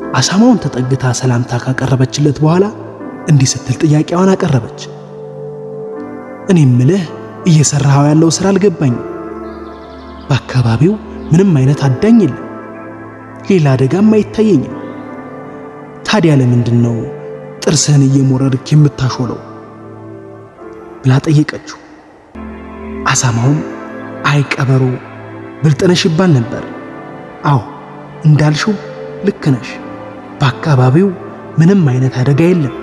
አሳማውን ተጠግታ ሰላምታ ካቀረበችለት በኋላ እንዲህ ስትል ጥያቄዋን አቀረበች። እኔ ምልህ እየሰራኸው ያለው ሥራ አልገባኝም። በአካባቢው ምንም አይነት አዳኝ የለም፣ ሌላ አደጋም አይታየኝም። ታዲያ ለምንድን ነው ጥርስህን እየሞረድክ የምታሾለው? ብላ ጠየቀችው። አሳማውም አይ ቀበሮ ብልጥነሽ ይባል ነበር። አዎ እንዳልሽው ልክ ነሽ። በአካባቢው ምንም አይነት አደጋ የለም።